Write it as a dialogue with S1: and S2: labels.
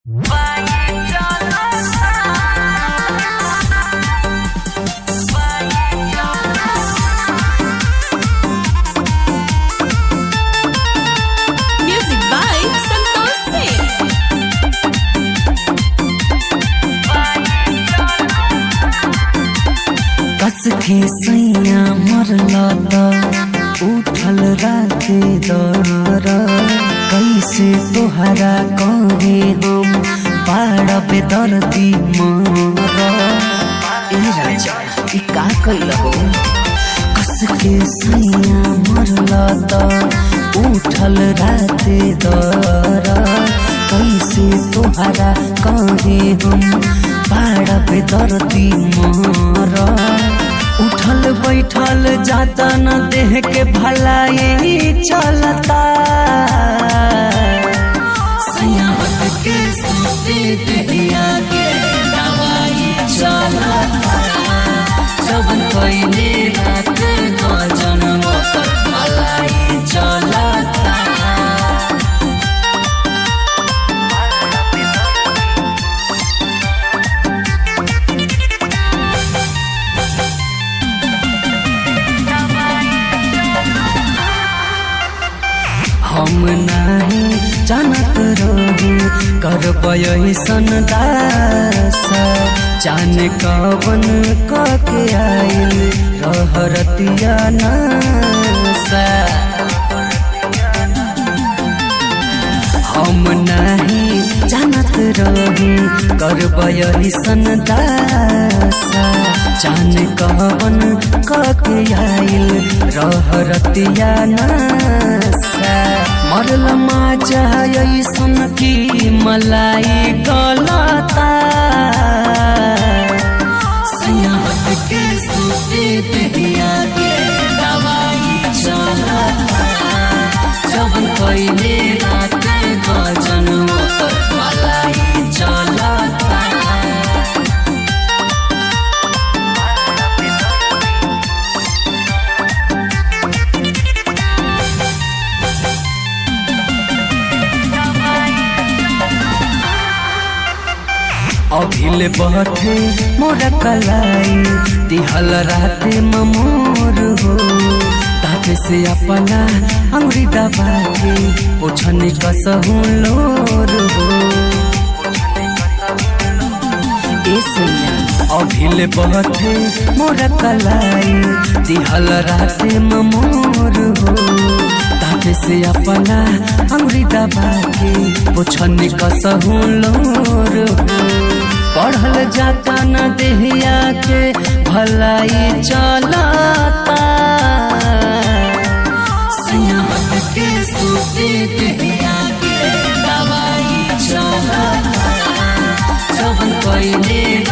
S1: Music by Santosh Singh.
S2: कस के सैया मरला त उठल राते दर कैसे तोहरा कहे हम बाड़ पे दर्दी मर ए राजा ई का कैल हो कस के सैया मरला त उठल राते दर कैसे तोहरा कहे हम बाड़ पे दर्दी मर उठल बैठल जाता न देह के भलाई चलता सियाहत के सोते देहिया के दवाई चलता जब पहले रात को जन्म पर भलाई चलता हम नहीं जानत रही करब ऐसन दास जान कवन कके आइल रहरतिया नासा हम नहीं जानत रही करब ऐसन दासा जान कवन कके आइल रहरतिया नासा मरल माजा ऐसन की मलाई गलता सियाहत के सोते देहिया के दवाई चलता जब पहले रात को जन्म पर मलाई चलता अभिल बहथे मोर कलाई दिहल राते ममोर हो ताके से अपना अंगुरी दबा के पोछनी कसहु लोर हो ए सैया अभिल बहथे मोर कलाई दिहल राते ममोर हो ताके से अपना अंगुरी दबा के पोछनी कसहु लोर हो पढ़ल जाता न देहिया के भलाई चलता सियाहत के सोते देहिया के दवाई चलता जब पहले